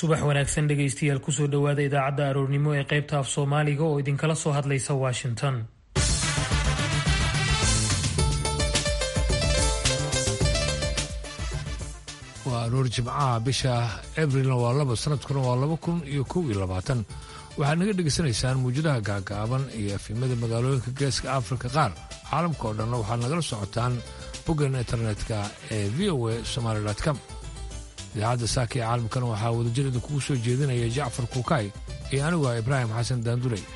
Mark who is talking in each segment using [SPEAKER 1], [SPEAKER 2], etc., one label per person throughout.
[SPEAKER 1] subax wanaagsan dhegaystayaal kusoo dhowaada idaacadda aroornimo ee qaybta af soomaaliga oo idinkala soo hadlaysa washington
[SPEAKER 2] waa aroor jimcaha bisha abrilna waa laba sanadkuna waa laba kun iyo kow iyo labaatan waxaad naga dhegaysanaysaan muwjadaha gaagaaban iyo efimada magaalooyinka geeska afrika qaar caalamka oo dhanna waxaad nagala socotaan boggan internetka ee v o a somaali com idaacadda saaka ee caalamkana waxaa wadajir idinkugu soo jeedinaya jacfar kuukay iyo anigu ah ibraahim xasan daanduley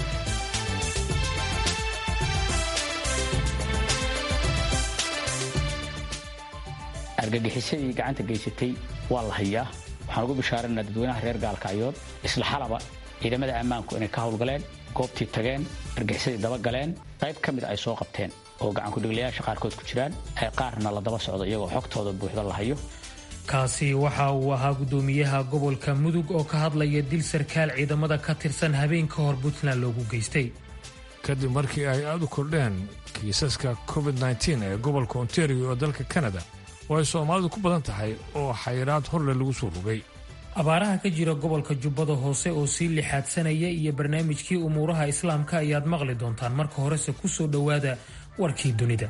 [SPEAKER 3] argagixisadii gacanta geysatay waa la hayaa waxaan ugu bishaarana dadweynaha reer gaalkacyood isla xalaba ciidamada ammaanku inay ka howlgaleen goobtii tageen argagixisadii dabagaleen qayb ka mid ay soo qabteen oo gacankudhigliyaasha qaarkood ku jiraan ay qaarna la daba socdo iyagoo xogtooda buuxda la hayo
[SPEAKER 1] kaasi waxa uu ahaa guddoomiyaha gobolka mudug oo ka hadlaya dil sarkaal ciidamada ka tirsan habeen ka hor puntland loogu geystay
[SPEAKER 2] kadib markii ay aad u kordheen kiisaska covid nteen ee gobolka ontario oo dalka kanada oo ay soomaalidu ku badan tahay oo xayiraad horle lagu soo rogay
[SPEAKER 1] abaaraha ka jira gobolka jubbada hoose oo sii lixaadsanaya iyo barnaamijkii umuuraha islaamka ayaad maqli doontaan marka horese ku soo dhowaada warkii dunida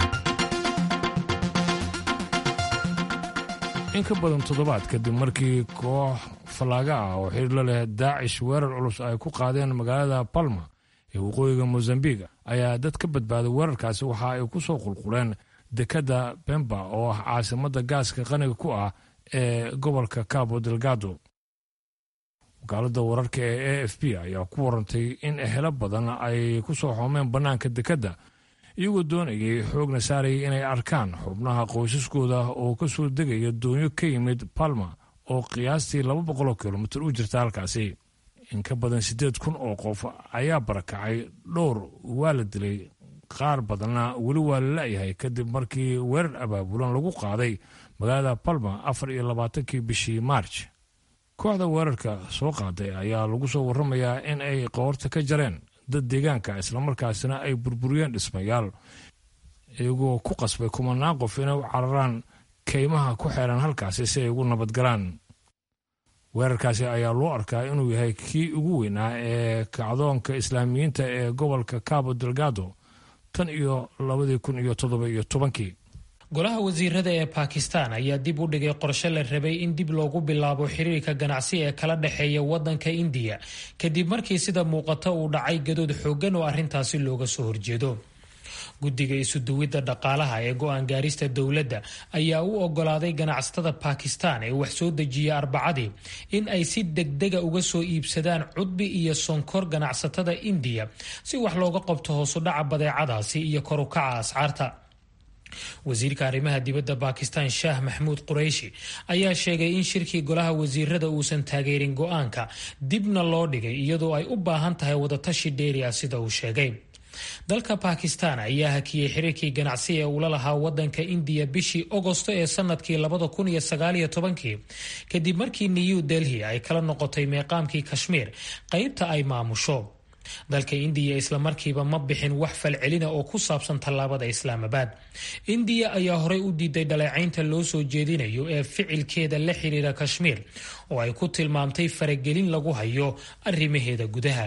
[SPEAKER 2] in ka badan toddobaad kadib markii koox fallaaga ah oo xidhiir la leh daacish weerar culus ay ku qaadeen magaalada balma ee waqooyiga mosambiq ayaa dad ka badbaaday weerarkaasi waxa ay ku soo qulquleen dekadda bemba oo ah caasimadda gaaska qaniga ku ah ee gobolka cabo delgado wakaaladda wararka ee a f b ayaa ku warantay in ehelo badan ay ku soo xoomeen bannaanka dekedda iyagoo doonayay xoogna saarayay inay arkaan xubnaha qoysaskooda oo ka soo degaya doonyo ka yimid palma oo qiyaastii laba boqoloo kilomitir u jirta halkaasi in ka badan siddeed kun oo qof ayaa barakacay dhowr waa la dilay qaar badanna weli waa la la'yahay kadib markii weerar abaabulan lagu qaaday magaalada palma afar iyo labaatankii bishii maarj kooxda weerarka soo qaaday ayaa lagu soo warramayaa in ay qoorta ka jareen dad deegaanka islamarkaasina ay burburiyeen dhismayaal iyagoo ku qasbay kumanaan qof inay u cararaan kaymaha ku xeeran halkaasi si ay ugu nabadgalaan weerarkaasi ayaa loo arkaa inuu yahay kii ugu weynaa ee kacdoonka islaamiyiinta ee gobolka cabo delgado tan iyo labadii kun iyo toddoba iyo tobankii
[SPEAKER 1] golaha wasiirada ee bakistan ayaa dib u dhigay qorshe la rabay in dib loogu bilaabo xiriirka ganacsi ee kala dhexeeya wadanka indiya kadib markii sida muuqata uu dhacay gadood xooggan oo arrintaasi looga soo horjeedo guddiga isuduwidda dhaqaalaha ee go-aan gaarista dowladda ayaa u ogolaaday ganacsatada bakistan ee wax soo dejiya arbacadii in ay si degdega uga soo iibsadaan cudbi iyo sonkor ganacsatada indiya si wax looga qabto hoosudhaca badeecadaasi iyo korukaca ascaarta wasiirka arrimaha dibadda bakistan shaah maxmuud qurayshi ayaa sheegay in shirkii golaha wasiirada uusan taageerin go-aanka dibna loo dhigay iyadoo ay u baahan tahay wadatashi dheeri ah sida uu sheegay dalka bakistan ayaa hakiyey xiriirkii ganacsi ee uula lahaa wadanka indiya bishii ogosto ee sanadkii labada kun iyo sagaaliyo tobankii kadib markii new delhi ay kala noqotay meeqaamkii kashmiir qeybta ay maamusho dalka indiya islamarkiiba ma bixin wax falcelina oo ku saabsan tallaabada islaamabad indiya ayaa horey u diiday dhaleecaynta loo soo jeedinayo ee ficilkeeda la xiriira kashmiir oo ay ku tilmaamtay faragelin lagu hayo arrimaheeda gudaha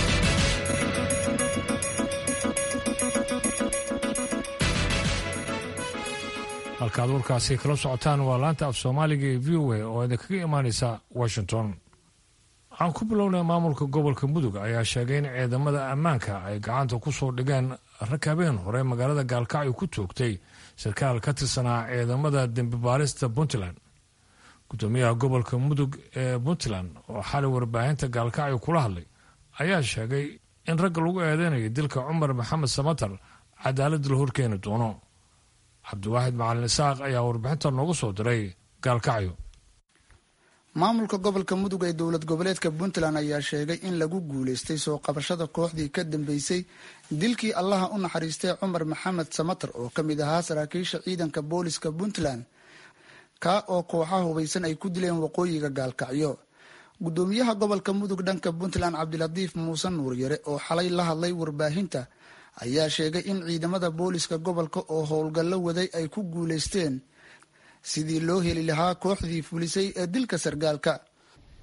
[SPEAKER 2] halkaad warkaasi kala socotaan waa laanta af soomaaliga ee v o a oo idinkaga imaanaysa washington waxaan ku bilownay maamulka gobolka mudug ayaa sheegay in ciidamada ammaanka ay gacanta ku soo dhigeen rag habeen hore magaalada gaalkacyo ku toogtay sarkaal ka tirsanaa ciidamada dembi baarista puntland gudoomiyaha gobolka mudug ee puntland oo xalay warbaahinta gaalkacyo kula hadlay ayaa sheegay in ragga lagu eedeynayo dilka cumar maxamed samatar cadaalad la horkeeni doono cabdiwaaxid macalin isaaq ayaa warbixinta noogu soo diray gaalkacyo
[SPEAKER 4] maamulka gobolka mudug ee dowlad goboleedka puntland ayaa sheegay in lagu guuleystay soo qabashada kooxdii ka dambeysay dilkii allaha u naxariistay cumar maxamed samatar oo ka mid ahaa saraakiisha ciidanka booliska puntland kaa oo kooxaha hubaysan ay ku dileen waqooyiga gaalkacyo gudoomiyaha gobolka mudug dhanka puntland cabdilatiif muuse nuuryare oo xalay la hadlay warbaahinta ayaa sheegay in ciidamada booliska gobolka oo howlgallo waday ay ku guuleysteen sidii loo heli lahaa kooxdii fulisay ee dilka sargaalka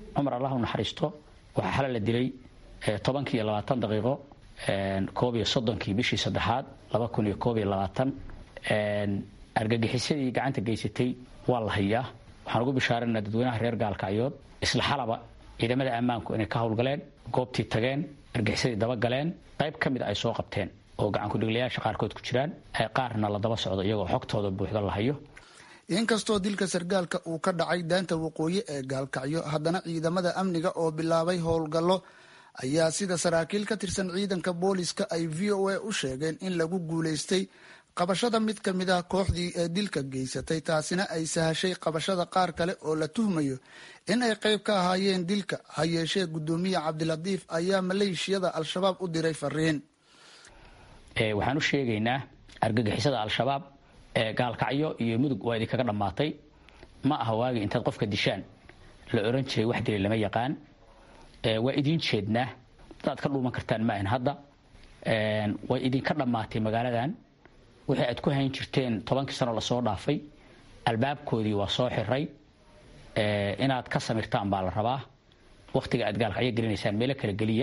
[SPEAKER 3] cumar allah u naxariisto waxaa xalay la dilay tobankii iyo labaatan daqiiqo koob iyo soddonkii bishii saddexaad laba kun iyo koob iyo labaatan argagixisadii gacanta geysatay waa la hayaa waxaan ugu bishaarana dadweynaha reer gaalkacyood isla xalaba ciidamada ammaanku inay ka howlgaleen goobtii tageen argagixisadii dabagaleen qayb ka mid ay soo qabteen oo gacankudhiglayaasha qaarkood ku jiraan qaarna la daba socdo iyagoo xogtooda buuxda la hayo
[SPEAKER 4] inkastoo dilka sargaalka uu ka dhacay daanta waqooyi ee gaalkacyo haddana ciidamada amniga oo bilaabay howlgallo ayaa sida saraakiil ka tirsan ciidanka booliska ay v o a u sheegeen in lagu guulaystay qabashada mid ka mid ah kooxdii ee dilka geysatay taasina ay sahashay qabashada qaar kale oo la tuhmayo in ay qayb ka ahaayeen dilka ha yeeshee guddoomiye cabdilatiif ayaa maleeshiyada al-shabaab u diray fariin
[SPEAKER 3] waxaan u sheegaynaa argagixisada al-shabaab gaalkacyo iyo mudug waa idinkaga dhammaatay ma aha waagi intaad qofka dishaan la oran jiray wax dilay lama yaqaan waa idiin jeednaa dadaad ka dhuuman kartaan maahan hadda way idinka dhammaatay magaaladan wixii aad ku hayn jirteen tobankii sano lasoo dhaafay albaabkoodii waa soo xiray inaad ka samirtaan baa la rabaa wakhtiga aad gaalkacyo gelinaysaan meelo kala geliya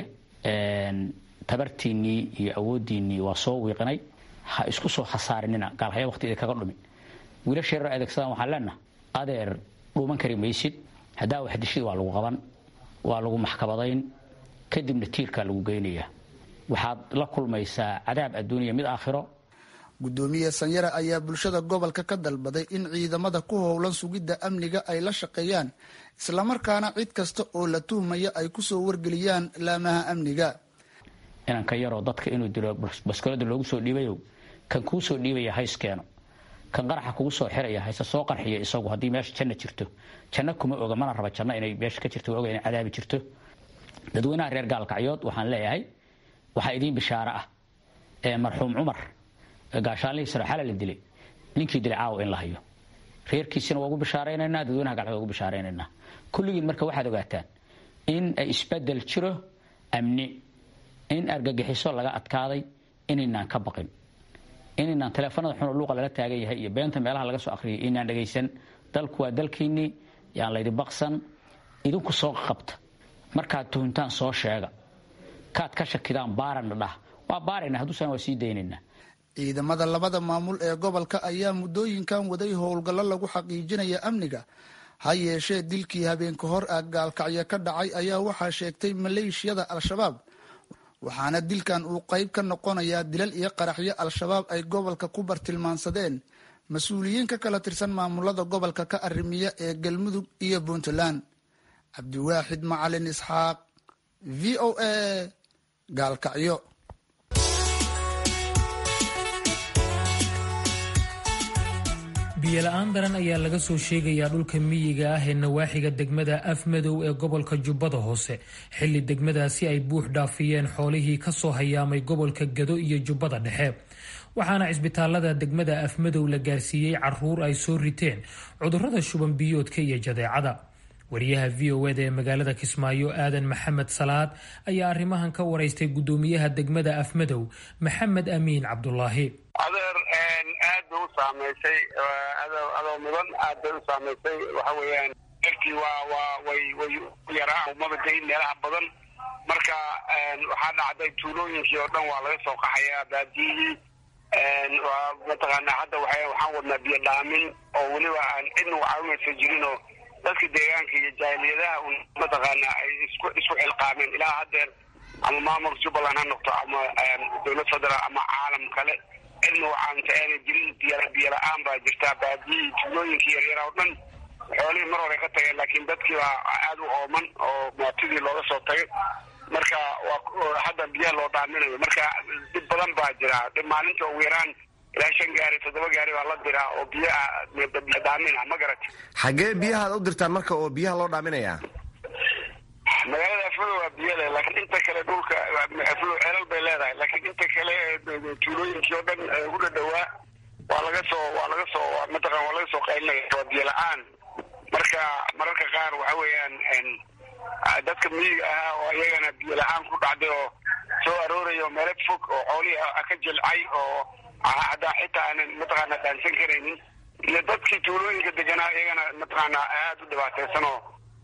[SPEAKER 3] tabartiinnii iyo awooddiinnii waa soo wiiqinay ha isku soo khasaarinina gaalkacyo waqti idinkaga dhumin wiilasha yarar adeegsadaan waxaan leenaha adeer dhuuman kari maysid haddaa wax dishid waa lagu qaban waa lagu maxkamadayn kadibna tiirkaa lagu geynayaa waxaad la kulmaysaa cadaab adduuniya mid aakhiro
[SPEAKER 4] guddoomiye sanyare ayaa bulshada gobolka ka dalbaday in ciidamada ku howlan sugidda amniga ay la shaqeeyaan islamarkaana cid kasta oo la tuhmaya ay kusoo wargeliyaan laamaha amniga
[SPEAKER 3] inanka yaroo dadka inuu dilo baskolada loogu soo dhiibayo kan kuu soo dhiibaya hayskeeno kan qaraxa kugu soo xiraya hayse soo qarxiya isagu haddii meesha janna jirto janno kuma oga mana raba janno inay meesha ka jirto waa oga inay cadaabi jirto dadweynaha reer gaalkacyood waxaan leeyahay waxaa idiin bishaaro ah ee marxuum cumar gaashaanlihii sare xala la dilay ninkii dilay caawa in la hayo reerkiisina waa ugu bishaaraynaynaa dadweynaha gaalkacyood waa ugu bishaaraynaynaa kulligiin marka waxaad ogaataan in ay isbedel jiro amni in argagixiso laga adkaaday inaynaan ka baqin inaynaan taleefanada xunoo luuqa lala taagan yahay iyo beenta meelaha laga soo akhriyay inaan dhagaysan dalku waa dalkiinnii yaan laydi baqsan idinku soo qabta markaad tuhuntaan soo sheega kaad ka shakidaan baarana dhah waa baarayna hadduusan waa sii daynaynaa
[SPEAKER 4] ciidamada labada maamul ee gobolka ayaa muddooyinkan waday howlgallo lagu xaqiijinaya amniga ha yeeshee dilkii habeenka hor ah gaalkacyo ka dhacay ayaa waxaa sheegtay maleeshiyada al-shabaab waxaana dilkan uu qayb ka noqonayaa dilal iyo qaraxyo al-shabaab ay gobolka ku bartilmaansadeen mas-uuliyiin ka kala tirsan maamulada gobolka ka arrimiya ee galmudug iyo puntland cabdiwaaxid macalin isxaaq v o a gaalkacyo
[SPEAKER 1] biyola-aan daran ayaa laga soo sheegayaa dhulka miyiga ah ee nawaaxiga degmada afmadow ee gobolka jubbada hoose xilli degmadaasi ay buux dhaafiyeen xoolihii kasoo hayaamay gobolka gado iyo jubbada dhexe waxaana cisbitaalada degmada afmadow la gaarsiiyey caruur ay soo riteen cudurrada shuban biyoodka iyo jadeecada wariyaha v o eda ee magaalada kismaayo aadan maxamed salaad ayaa arrimahan ka waraystay guddoomiyaha degmada afmadow maxamed amiin cabdulaahi
[SPEAKER 5] adeer aad bay u saamaysay adoo mudan aad bay u saamaysay waxa weeyaan erkii waa waa way way yaraa umada dayn meelaha badan marka waxaa dhacday tuulooyinkii oo dhan waa laga soo qaxayaa baadiyihii waa mataqaanaa hadda waa waxaan wadnaa biyo dhaamin oo weliba aan cidna u caawinaysa jirin oo dadka deegaanka iyo jaahiliyadaha un mataqaanaa ay isku isku xilqaameen ilaa haddeer ama maamulka jubbaland ha noqto ama dowlad federaal ama caalam kale cidna wacaanta aanay jirin biy biyo la-aan baa jirtaa baadiyihii tuulooyinkii yaryara oo dhan xoolihii mar hore ka tageen laakiin dadkii baa aada u ooman oo mootidii looga soo tagay marka waa hadda biyaha loo dhaaminayo marka dhib badan baa jira dhib maalinta ugu yaraan ilaa shan gaari toddoba gaari baa la diraa oo biyo dhaamina ma garati
[SPEAKER 6] xaggee biyahaad u dirtaan marka oo biyaha loo dhaaminayaa
[SPEAKER 5] magaalada aflo waa biyale laakiin inta kale dhulka aflo ceelal bay leedahay laakiin inta kale tuulooyinkii oo dhan ugu dhadhawaa waa laga soo waa laga soo mataqan waa laga soo qaylinaya waa biyo la-aan marka mararka qaar waxa weeyaan dadka miyiga ahaa oo iyagana biyo la-aan ku dhacday oo soo aroorayo meelo fog oo xoolihii ka jilcay oo haddaa xitaa aanan mataqaana dhaansan karaynin iyo dadkii tuulooyinka deganaa iyagana mataqaana aada u dhibaataysan oo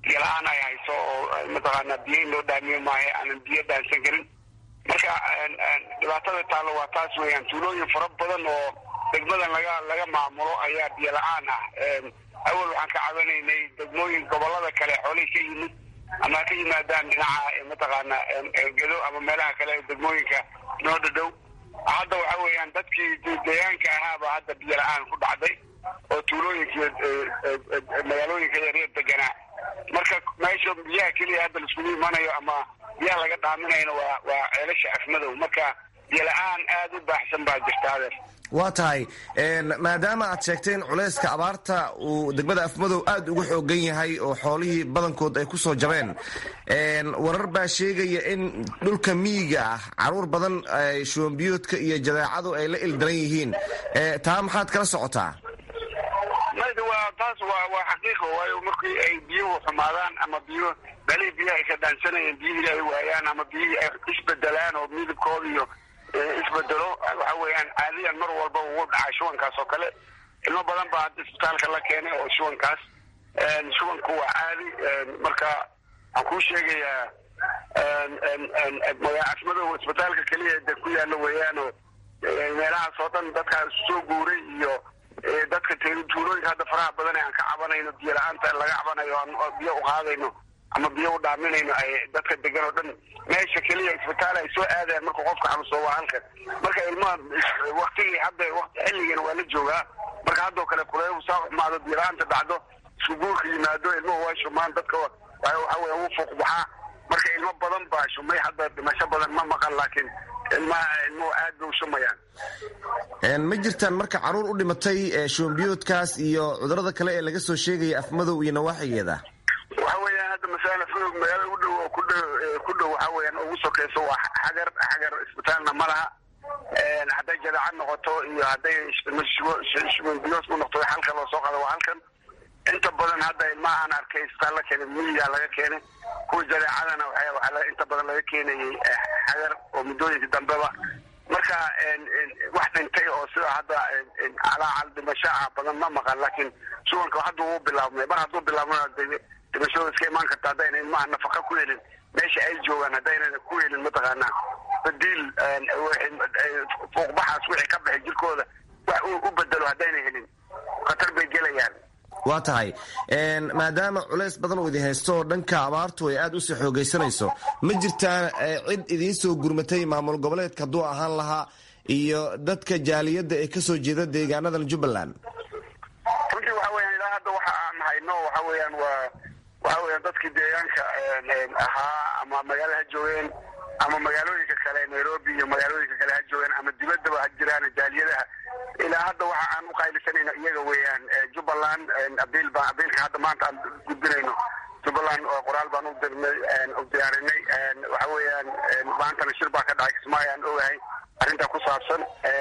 [SPEAKER 5] biyo la-aan ay hayso oo mataqaana biyo in loo dhaamiyo maahe aanan biyo dhaansan karin marka dhibaatada taallo waa taas weeyaan tuulooyin fara badan oo degmadan laga laga maamulo ayaa biyo la-aan ah awal waxaan ka cabanaynay degmooyin gobolada kale xoolihii ka yimid ama ka yimaadaan dhinaca mataqaana gedo ama meelaha kale degmooyinka noo dhadhow hadda waxa weeyaan dadkii deegaanka ahaaba hadda biyo la-aan ku dhacday oo tuulooyinka magaalooyinka yaryar deganaa marka meesha biyaha keliya hadda laiskugu imanayo ama biyaha laga dhaaminayno waa waa ceelasha afmadow marka biyo la-aan aada u baaxsan baa jirta adeer
[SPEAKER 6] waa tahay maadaama aad sheegtay in culayska abaarta uu degmada afmadow aada ugu xoogan yahay oo xoolihii badankood ay kusoo jabeen warar baa sheegaya in dhulka miyiga ah caruur badan shuwanbiyoodka iyo jadeecadu ay la ildaran yihiin taa maxaad kala socotaa
[SPEAKER 5] waa taas waa waa xaqiiqa waayo markii ay biyuhu xumaadaan ama biyo balihii biyaha ay ka dhaansanayeen biyihii ay waayaan ama biyihii ay isbedelaan oo midabkooda iyo isbedelo waxa weeyaan caadiyan mar walba ugu dhacay shubankaas oo kale ilmo badan baa hadda isbitaalka la keenay oo shubankaas shubanku waa caadi marka waxaan kuu sheegayaa asmadow isbitaalka keliya de ku yaalla weeyaanoo meelahaas oo dhan dadkaa soo guuray iyo dadka tuulooyinka hadda faraha badan aan ka cabanayno biyo la-aanta laga cabanayo aan biyo uqaadayno ama biyo u dhaaminayno ay dadka degan oo dhan meesha keliya isbitaal ay soo aadayan markuu qofka xanuunsado waa halkan marka ilmaha waktigii hadda xilligiina waa la joogaa marka haddoo kale kuleehu saa xumaado biyo la-aanta dhacdo isku guurka yimaado ilmuhu waa shumaan dadka waxa weya wuu fuuq baxaa marka ilmo badan baa shumay hadda dhimasho badan ma maqan laakiin ilmaha ilmuhu aad bay u shumayaan
[SPEAKER 6] ma jirtaan marka caruur u dhimatay shuwanbiyoodkaas iyo cudurada kale ee laga soo sheegaya afmadow iyo nawaaxigeeda
[SPEAKER 5] waxa weeyaan hadda masalan afmadow magaala u dhow oo ku dhow ku dhow waxa weeyaan ugu sokeyso waa xagar xagar isbitaalna ma laha hadday jadaacad noqoto iyo hadday shuwanbiyood ku noqto halka loo soo qaado waa halkan inta badan hadda ilmaha aan arkay isbitaal la keenay miyigaa laga keenay kuwa jadeecadana waxaa inta badan laga keenayay xagar oo muddooyinka dambeba marka wax dhintay oo sida hadda calaacal dhimasho ah badan ma maqan laakiin shubanka hadda wuu bilaabmay mar hadduu bilaabmana dhimashada iska imaan karta haddayna ilmaha nafaqa ku helin meesha ay joogaan haddayna ku helin mataqaana badiil fuuqbaxaas wixii ka baxay jirkooda wax u bedelo haddayna helin khatar bay gelayaan
[SPEAKER 6] waa tahay maadaama culays badan uu idin haysto oo dhanka abaartu ay aada usii xoogaysanayso ma jirtaa cid idiin soo gurmatay maamul goboleedka hadduu ahaan lahaa iyo dadka jaaliyadda ee kasoo jeeda deegaanadan jubbaland
[SPEAKER 5] runtii waxa weyaan ilaa hadda waxa aan hayno waxa weeyaan waa waxa weeyaan dadkii deegaanka ahaa ama magaala ha joogeen ama magaalooyinka kale nairobi iyo magaalooyinka kale ha joogeen ama dibaddaba ha jiraan jaaliyadaha ilaa hadda waxa aan u qaylisanayno iyaga weeyaan jubbaland abiil baa abiilka hadda maanta aan gudbinayno jubbaland oo qoraal baan u dirnay u diyaarinay waxa weeyaan maantana shir baa ka dhacay kismaayo aan ogahay arrintaa ku saabsan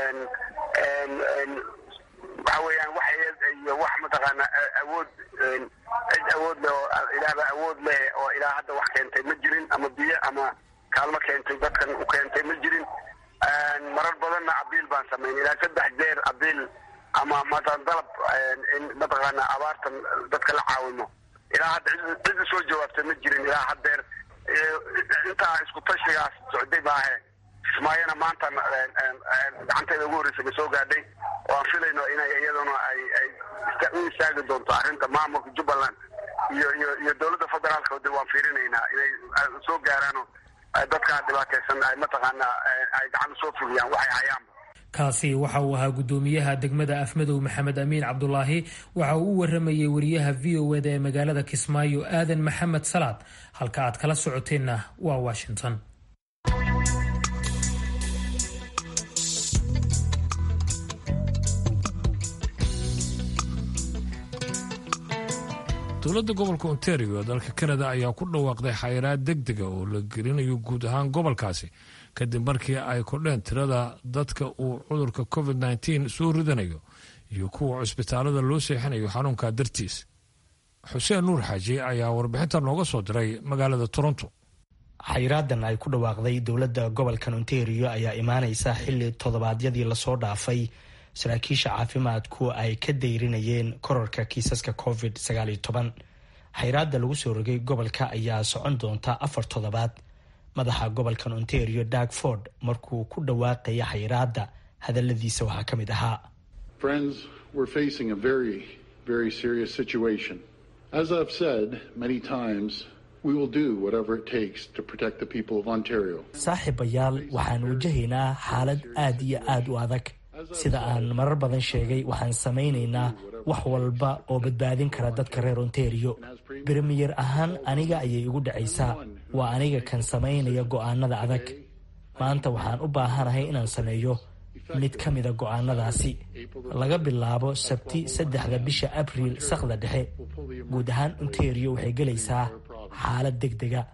[SPEAKER 5] waxa weeyaan wax iyo wax mataqaana awood cid awood leh oo ilaahba awood leh oo ilaa hadda wax keentay ma jirin ama biyo ama kaalmo keentay dadkan u keentay ma jirin marar badanna abiil baan samayn ilaa saddex jeer abiil ama matan dalab in mataqaana abaartan dadka la caawimo ilaa hadda cid usoo jawaabtay ma jirin ilaa haddeer intaa isku tashigaas socday maahe kismaayona maanta gacanteeda ugu horreysa ma soo gaadhay oo aan filayno inay iyaduna ay ay u istaagi doonto arrinta maamulka jubbaland iyo iyo iyo dowladda federaalka de waan fiirinaynaa inay soo gaaraano dadkaa dhibaataysan ay mataqaana ay gacan usoo fuliyaan waxay hayaanba
[SPEAKER 1] kaasi waxa uu ahaa guddoomiyaha degmada afmadow maxamed amiin cabdulaahi waxa uu u waramayey wariyaha v o eda ee magaalada kismaayo aadan maxamed salaad halka aad kala socoteenna waa washington
[SPEAKER 2] dowladda gobolka ontario ee dalka kanada ayaa ku dhawaaqday xayiraad deg dega oo la gelinayo guud ahaan gobolkaasi kadib markii ay kordheen tirada dadka uu cudurka covid nteen soo ridanayo iyo kuwa cusbitaalada loo seexanayo xanuunka dartiis xuseen nuur xaaji ayaa warbixinta nooga soo diray magaalada toronto
[SPEAKER 7] xayiraadan ay ku dhawaaqday dowladda gobolkan ontario ayaa imaaneysa xilli toddobaadyadii lasoo dhaafay saraakiisha caafimaadku ay ka dayrinayeen korarka kiisaska covid xayraadda lagu soo rogay gobolka ayaa socon doonta afar toddobaad madaxa gobolkan ontario dag ford markuu ku dhawaaqaya xayraadda hadaladiisa waxaa ka mid ahaa saaxiibayaal waxaan wajahaynaa xaalad aad iyo aad u adag sida aan marar badan sheegay waxaan samaynaynaa wax walba oo badbaadin kara dadka reer ontario bremiyer ahaan aniga ayay igu dhacaysaa waa aniga kan samaynaya go'aanada adag maanta waxaan u baahanahay inaan sameeyo mid ka mida go'aanadaasi laga bilaabo sabti saddexda bisha abriil sakhda dhexe guud ahaan ontario waxay gelaysaa xaalad deg dega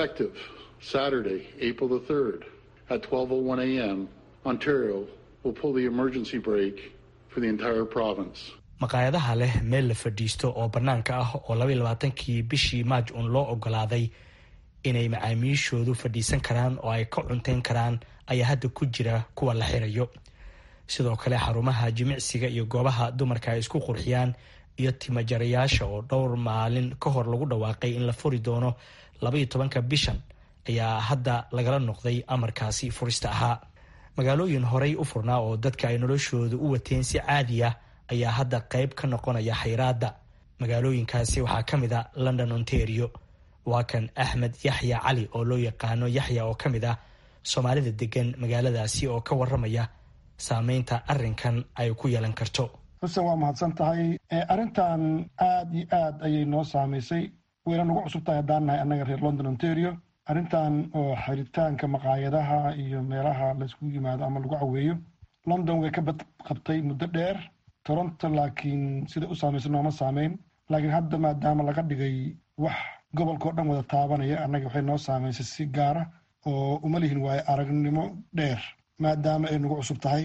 [SPEAKER 7] maqaayadaha leh meel la fadhiisto oo bannaanka ah oo labaiy labaatankii bishii maaj uun loo ogolaaday inay macaamiishoodu fadhiisan karaan oo ay ka cunteyn karaan ayaa hadda ku jira kuwa la xirayo sidoo kale xarumaha jimicsiga iyo goobaha dumarka ay isku qurxiyaan iyo timajarayaasha oo dhowr maalin ka hor lagu dhawaaqay in la furi doono labaiyo tobanka bishan ayaa hadda lagala noqday amarkaasi furista ahaa magaalooyin horey u furnaa oo dadka ay noloshooda u wateen si caadi ah ayaa hadda qayb ka noqonaya xayraadda magaalooyinkaasi waxaa ka mid a london ontario waa kan axmed yaxya cali oo loo yaqaano yaxya oo ka mid ah soomaalida degan magaaladaasi oo ka waramaya saameynta arrinkan ay ku yeelan karto
[SPEAKER 8] xuseen waa mahadsan tahay arrintan aad iyo aad ayay noo saamaysay wayna nagu cusub tahay haddaan nahay annaga reer london ontario arrintan oo xiritaanka maqaayadaha iyo meelaha layskugu yimaado ama lagu caweeyo london way ka bad qabtay muddo dheer toronto laakiin sida u saamaysa nooma saameyn laakiin hadda maadaama laga dhigay wax gobolkao dhan wada taabanaya annaga waxay noo saamaysay si gaara oo uma lihin waayo aragnimo dheer maadaama ay nagu cusub tahay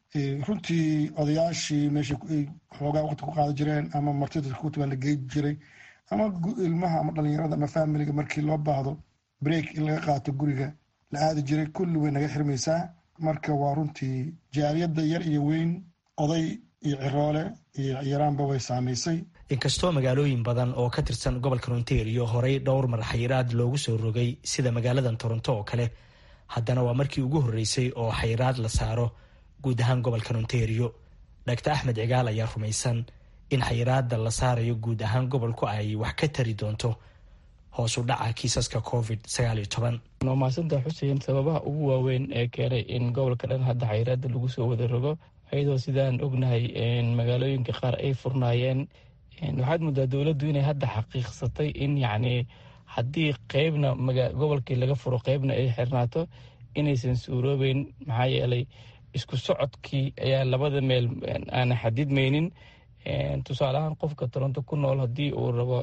[SPEAKER 8] runtii odayaashii meesha xoogaa waqti ku qaada jireen ama martida kutubaa la gey jiray ama ilmaha ama dhalinyarada ama faamiliga markii loo baahdo break in laga qaato guriga la aadi jiray kulli way naga xirmaysaa marka waa runtii jaaliyadda yar iyo weyn oday iyo ciroole iyo yaraanba way saamaysay
[SPEAKER 7] inkastoo magaalooyin badan oo ka tirsan gobolka ontario horey dhowr mar xayiraad loogu soo rogay sida magaaladan toronto oo kale haddana waa markii ugu horreysay oo xayiraad la saaro guud ahaan gobolkan ontario dhaktar axmed cigaal ayaa rumaysan in xayiraada la saarayo guud ahaan gobolku ay wax ka tari doonto hoos u dhaca kiisaska covid sagaaliyo toban
[SPEAKER 9] waa mahadsantaa xuseen sababaha ugu waaweyn ee keenay in gobolka dhan hadda xayiraada lagu soo wada rogo ayadoo sidaan ognahay magaalooyinka qaar ay furnaayeen waxaad muddaa dowladdu inay hadda xaqiiqsatay in yacni haddii qeybna gobolkii laga furo qeybna ay xirnaato inaysan suuroobeyn maxaa yeelay isku socodkii ayaa labada meel aana xadidmaynin tusaale ahaan qofka toronto ku nool haddii uu rabo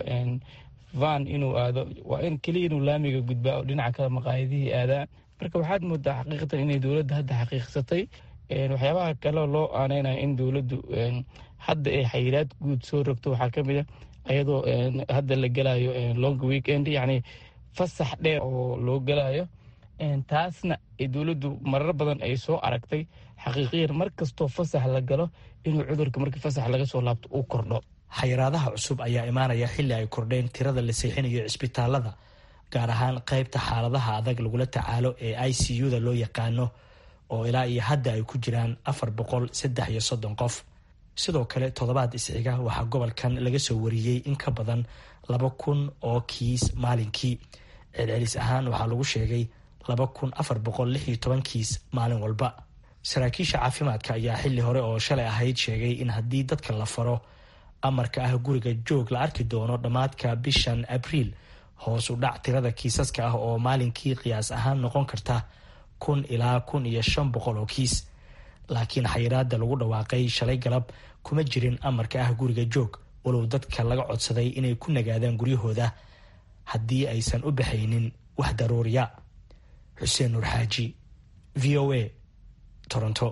[SPEAKER 9] van inuu aado waa in keliya inuu laamiga gudbaa oo dhinaca kale maqaayadihii aadaa marka waxaad moodaa xaqiiqatan inay dowladda hadda xaqiiqsatay waxyaabaha kale loo aaneynaya in dowladdu hadda ay xayiraad guud soo rogto waxaa ka mid a ayadoo hadda la gelayo long weekend yacni fasax dheer oo loo gelayo taasna dowladdu marar badan ay soo aragtay xaqiiqiyan mar kastoo fasax la galo inuu cudurka markii fasax laga soo laabto uu kordho
[SPEAKER 7] xayiraadaha cusub ayaa imaanaya xilli ay kordheen tirada la seexinayo cisbitaalada gaar ahaan qaybta xaaladaha adag lagula tacaalo ee i c u da loo yaqaano oo ilaa iyo hadda ay ku jiraan afar boqol saddex iyo soddon qof sidoo kale toddobaad isxiga waxaa gobolkan laga soo wariyey in ka badan laba kun oo kiis maalinkii celcelis ahaan waxaa lagu sheegay laba kun afar boqol lix iyo toban kiis maalin walba saraakiisha caafimaadka ayaa xilli hore oo shalay ahayd sheegay in haddii dadka la faro amarka ah guriga joog la arki doono dhammaadka bishan abriil hoos u dhac tirada kiisaska ah oo maalinkii qiyaas ahaan noqon karta kun ilaa kun iyo shan boqol oo kiis laakiin xayiraada lagu dhawaaqay shalay galab kuma jirin amarka ah guriga joog walow dadka laga codsaday inay ku nagaadaan guryahooda haddii aysan u baxaynin wax daruuriya xuseen nuur xaaji v o a toronto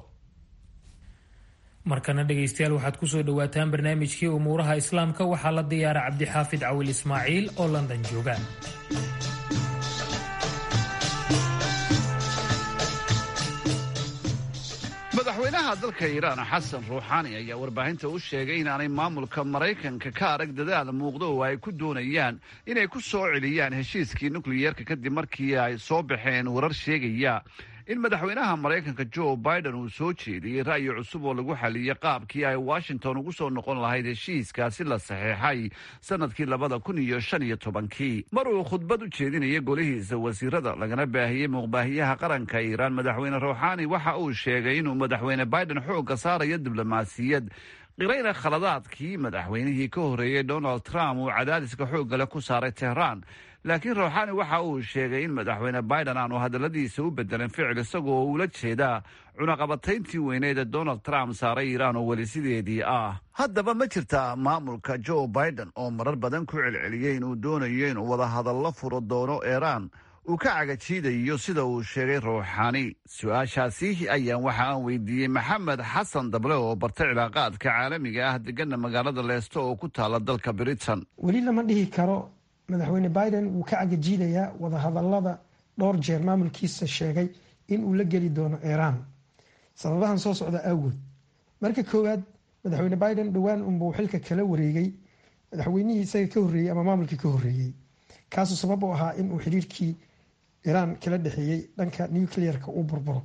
[SPEAKER 1] markana dhegaystayaal waxaad kusoo dhowaataan barnaamijkii umuuraha islaamka waxaa la diyaara cabdixaafid cawil ismaaciil oo london jooga
[SPEAKER 10] madaxweynaha dalka iiraan xasan ruuxaani ayaa warbaahinta u sheegay inaanay maamulka maraykanka ka arag dadaal muuqdo oo ay ku doonayaan inay ku soo celiyaan heshiiskii nukliyeerka kadib markii ay soo baxeen warar sheegaya in madaxweynaha maraykanka joe biden uu soo jeediyey ra'yi cusub oo lagu xaliyey qaabkii ay washington ugu soo noqon lahayd heshiiskaasi la saxeexay sanadkii labada kun iyo shan iyo tobankii mar uu khudbad u jeedinaya golihiisa wasiirada lagana baahiyey muuqbaahiyaha qaranka iiraan madaxweyne ruuxaani waxa uu sheegay inuu madaxweyne biden xoogga saarayo diblomaasiyad qirayna khaladaadkii madaxweynihii ka horreeyey donald trump uu cadaadiska xoogga leh ku saaray tehraan laakiin ruuxaani waxa uu sheegay in madaxweyne biden aanu hadalladiisa u bedelin ficil isagoo ula jeedaa cunaqabatayntii weyneed ee donald trump saaray iiraan oo weli sideedii ah haddaba ma jirtaa maamulka joe biden oo marar badan ku celceliyey inuu doonayo inuu wadahadallo furo doono iiraan uu ka cagajiidayo sida uu sheegay ruuxaani su-aashaasi ayaan waxa aan weydiiyey maxamed xasan dable oo bartay cilaaqaadka caalamiga ah degana magaalada leesto oo ku taala dalka britain
[SPEAKER 11] weli lama dhihi karo madaxweyne biden wuu ka cagajiidayaa wadahadalada dhowr jeer maamulkiisa sheegay in uu la geli doono iiraan sababahan soo socda awgood marka koowaad madaxweyne biden dhowaan unbuu xilka kala wareegay madaxweynihii isaga ka horreeyey ama maamulkii ka horreeyey kaasuu sabab u ahaa in uu xiriirkii iiraan kala dhexeeyey dhanka nuclearka uu burburo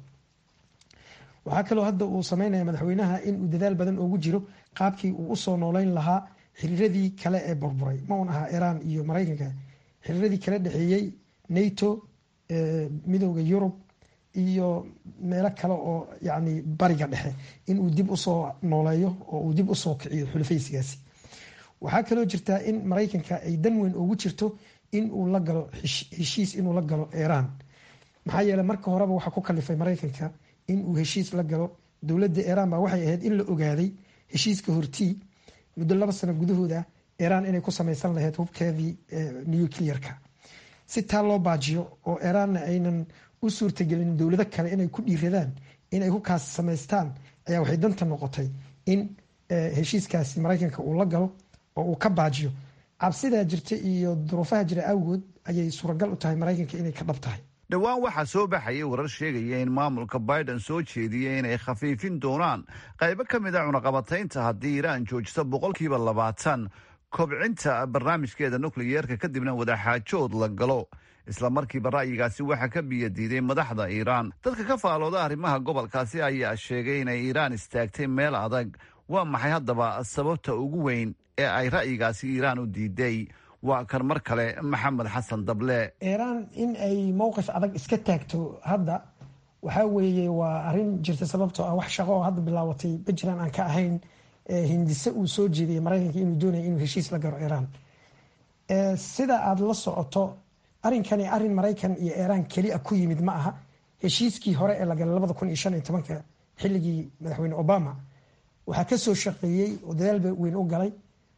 [SPEAKER 11] waxaa kaloo hadda uu sameynaya madaxweynaha inuu dadaal badan ugu jiro qaabkii uu usoo nooleyn lahaa xiriiradii kale ee burburay ma un ahaa iiraan iyo maraykanka xiriiradii kala dhexeeyey nato midooda yurub iyo meelo kale oo yani bariga dhexe inuu dib usoo nooleeyo oo uu dib usoo kiciyo xulafaysigaasi waxaa kaloo jirtaa in maraykanka ay dan weyn ugu jirto in uu la galo heshiis inuu la galo iiraan maxaa yeele marka horeba waxaa ku kalifay maraykanka in uu heshiis la galo dowladda iiraan baa waxay ahayd in la ogaaday heshiiska hortii muddo laba sano gudahooda iiraan inay ku samaysan lahayd hubkeedii nuclearka si taa loo baajiyo oo iiraanna aynan u suurtagelin dowlado kale inay ku dhiiradaan inay hubkaasi samaystaan ayaa waxay danta noqotay in heshiiskaasi maraykanka uu la galo oo uu ka baajiyo cabsidaa jirta iyo duruufaha jira awgood ayay suuragal u tahay maraykanka inay ka dhab tahay
[SPEAKER 10] dhowaan waxaa soo baxayay warar sheegaya in maamulka biden soo jeediyey inay khafiifin doonaan qaybo ka mid a cunaqabataynta haddii iiraan joojiso boqolkiiba labaatan kobcinta barnaamijkeeda nukliyeerka kadibna wadaxaajood la galo isla markiiba ra'yigaasi waxaa ka biyadiiday madaxda iiraan dadka ka faalooda arrimaha gobolkaasi ayaa sheegay inay iiraan istaagtay meel adag waa maxay haddaba sababta ugu weyn ee ay ra'yigaasi iiraan u diiday waa kan mar kale maxamed xasan dable
[SPEAKER 11] iiraan in ay mowqif adag iska taagto hadda waxaa weeye waa arrin jirta sababtoo ah wax shaqo oo hadda bilaabatay puntland aan ka ahayn hindise uu soo jeediyay maraykanka inuu doonaya inuu heshiis la garo iiraan sida aada la socoto arrinkani arrin maraykan iyo iiraan keliya ku yimid ma aha heshiiskii hore ee la galay labada kun iyo shan iyo tobanka xilligii madaxweyne obama waxaa ka soo shaqeeyey oo dadaalba weyn u galay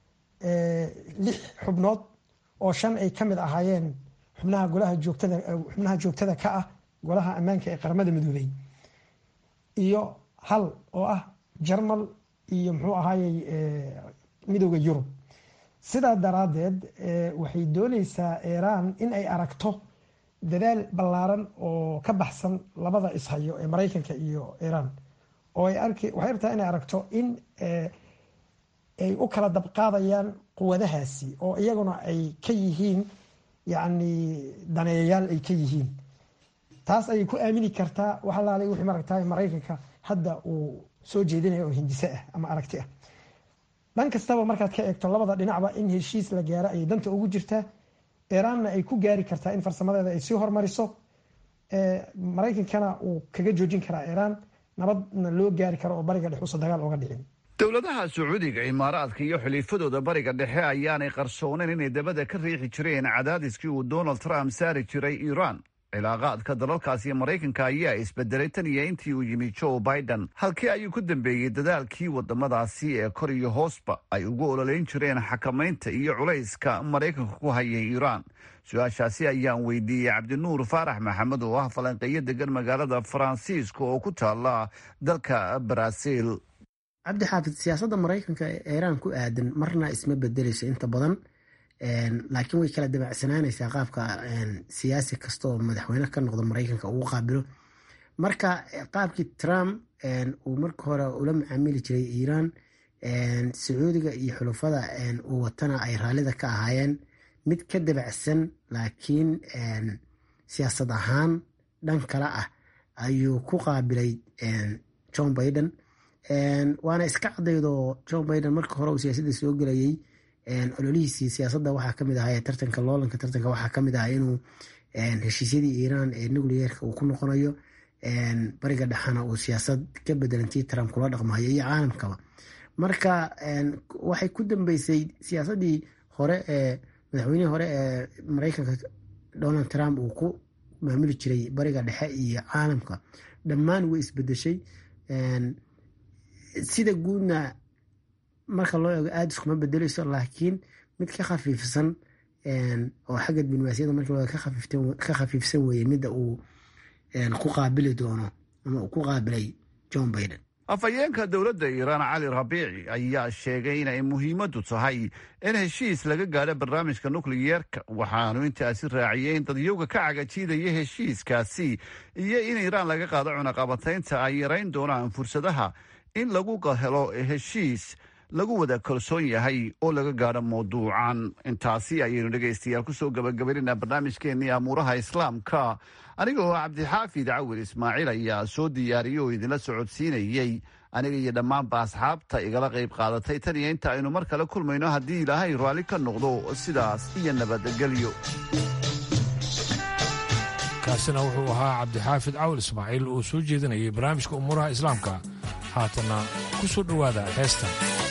[SPEAKER 11] lix xubnood oo shan ay ka mid ahaayeen xubnaha golaha joogtada xubnaha joogtada ka ah golaha ammaanka ee qaramada midoobey iyo hal oo ah jarmal iyo muxuu ahaayey midooda yurub sidaa daraaddeed waxay dooneysaa iiraan in ay aragto dadaal ballaaran oo ka baxsan labada ishayo ee maraykanka iyo iiraan oo ay arki waxay rabtaa inay aragto in ay u kala dabqaadayaan quwadahaasi oo iyaguna ay ka yihiin yacni daneeyayaal ay ka yihiin taas ayay ku aamini kartaa wax alaalay wixii maragtaa maraykanka hadda uu soo jeedinaya oo hindise ah ama aragti ah dhan kastaba markaad ka eegto labada dhinacba in heshiis la gaaro ayay danta ugu jirtaa iiraanna ay ku gaari kartaa in farsamadeeda ay sii hormariso maraykankana uu kaga joojin karaa iiraan nabadna loo gaari karo oo bariga dhex uusa dagaal oga dhicin
[SPEAKER 10] dowladaha sacuudiga imaaraadka iyo xiliifadooda bariga dhexe ayaanay qarsooneyn inay dabada ka riixi jireen cadaadiskii uu donald trump saari jiray iiraan cilaaqaadka dalalkaasi maraykanka ayaa isbedelay tan iyo intii uu yimi joe biden halkii ayuu ku dambeeyey dadaalkii wadamadaasi ee kor iyo hoosba ay ugu ololeyn jireen xakamaynta iyo culayska maraykanka ku hayay iiraan su-aashaasi ayaan weydiiyey cabdinuur faarax maxamed oo ah falanqeeyo degan magaalada faransiiska oo ku taala dalka baraaziil
[SPEAKER 12] cabdi xaafid siyaasadda maraykanka ee iiraan ku aadan marna isma bedeleyso inta badan laakiin way kala dabacsanaanaysaa qaabka siyaasi kasta oo madaxweyne ka noqdo maraykanka ugu qaabilo marka qaabkii trump uu marka hore ula macaamili jiray iiraan sacuudiga iyo xulufada uu watana ay raallida ka ahaayeen mid ka dabacsan laakiin siyaasad ahaan dhan kale ah ayuu ku qaabilay john biden waana iska cadaydoo john biden marka hore uu siyaasadda soo gelayay ololihiisii siyaasadda waxaa kamid ahaa tartanka loolanka tartanka waxaa kamid ahaa inuu heshiisyadii iiraan ee nucleerka uu ku noqonayo bariga dhexana uu siyaasad ka bedelantii trump kula dhaqmayo iyo caalamkaba marka waxay ku dambeysay siyaasadii hore ee madaxweynihii hore ee mareykanka donald trump uu ku maamuli jiray bariga dhexe iyo caalamka dhammaan way isbedeshay sida guudna marka loo eego aada iskuma bedeleyso laakiin mid ka khafiifsan oo xagga diblomaasiyadda marka loo eego ka khafiifsan weeye midda uu ku qaabili doono ama uu ku qaabilay john biden
[SPEAKER 10] afhayeenka dowladda iiraan cali rabiici ayaa sheegay inay muhiimaddu tahay in heshiis laga gaadho barnaamijka nukliyeerka waxaanu intaasi raaciyey in dadyowga ka cagajiidaya heshiiskaasi iyo in iiraan laga qaado cunaqabataynta ay yarayn doonaan fursadaha in lagu helo heshiis lagu wada kalsoon yahay oo laga gaadho mawduucan intaasi ayaynu dhegaystayaal kusoo gabagabaynayna barnaamijkeennii amuuraha islaamka anigoo cabdixaafid cawil ismaaciil ayaa soo diyaariyey oo idinla socodsiinayey aniga iyo dhammaanba asxaabta igala qayb qaadatay tan iyo inta aynu mar kale kulmayno haddii ilaahay raalli ka noqdo sidaas iyo nabadgelyo
[SPEAKER 2] kaasina wuxuu ahaa cabdixaafid cawil ismaaciil oo soo jeedinayay barnaamijka umuuraha islaamka haatanna ku soo dhowaada heestan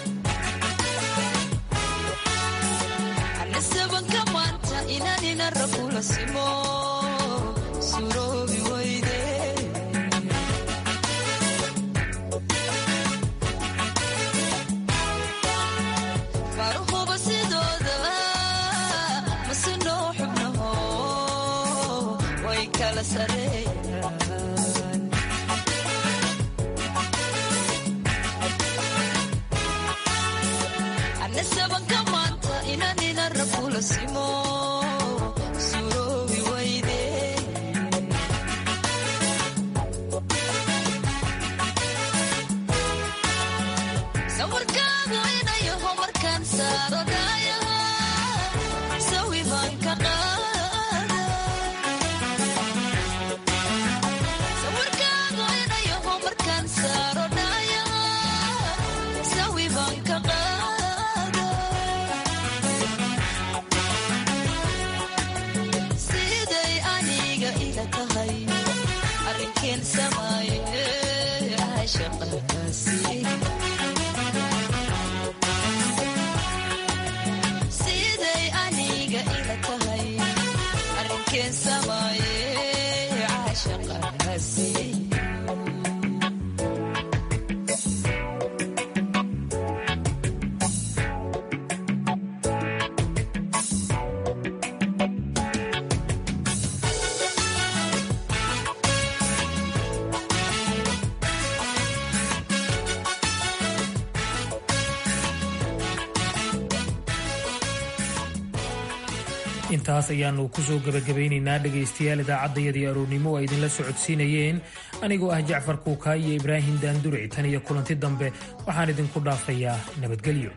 [SPEAKER 1] intaas ayaanu kusoo gebagabaynaynaa dhegaystayaal idaacaddayadii aroornimo oo ay idinla socodsiinayeen anigoo ah jacfar kuukaa iyo ibraahim daanduric tan iyo kulanti dambe waxaan idinku dhaafayaa nabadgelyo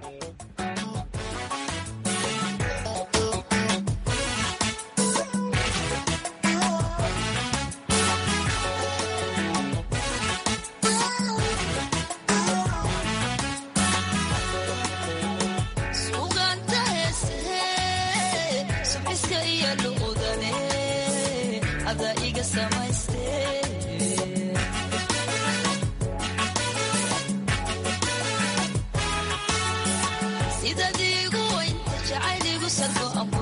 [SPEAKER 13] sidadiigu waynta jacayligu sargo